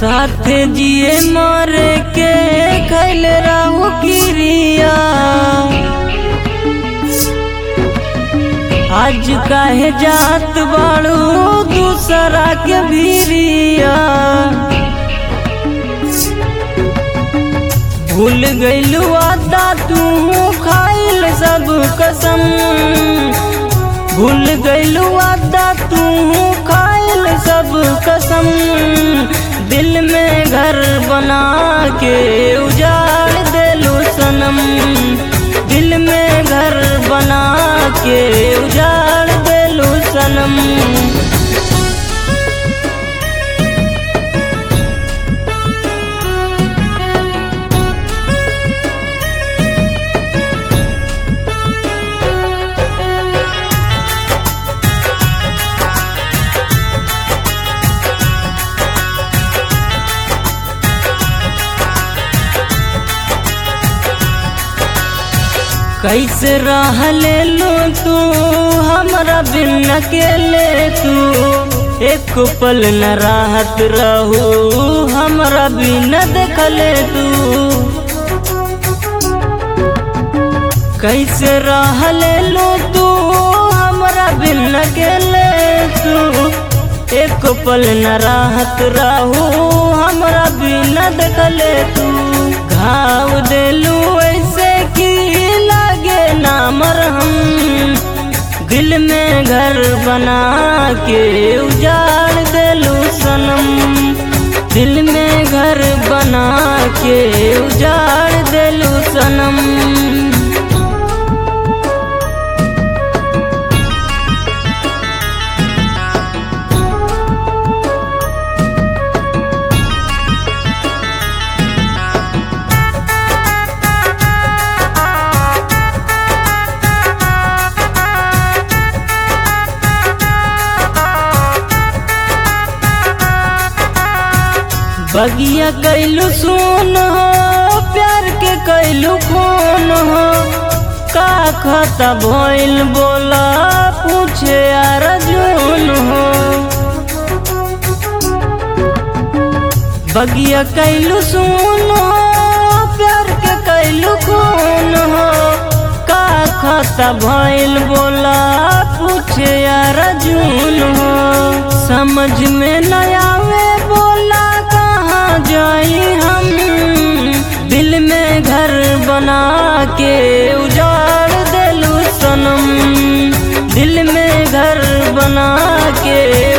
साथ जिए मरे के खैल रहू किरिया आज काहे जात बाड़ू दूसरा के भीरिया भूल गइलू आदा तू खाइल सब कसम भूल गइलू आदा तू खाइल सब कसम दिल में घर बना के उजाड़ देलू सनम दिल में घर बना के उजाड़ देलू सनम कैसे रह ले लो तू हमरा बिन अकेले तू एक पल न राहत रहू हमरा बिन देखले तू कैसे रह ले लो तू हमरा बिन अकेले तू एक पल न राहत रहू हमरा बिन देखले तू घाव देलू ऐसे की लागे ना मरहम दिल में घर बना के उजाड़ देलू सनम दिल में घर बना के उजाड़ देलू सनम बगिया कैलू सुन हो प्यार के कैलू खून हो का खता भइल बोला पूछे अर्जुन हो बगिया कैलू सुन हो प्यार के कैलू खून हो का खता भइल बोला पूछे अर्जुन हो समझ में न आवे बोला कहाँ जाई हम दिल में घर बना के उजाड़ देलू सनम दिल में घर बना के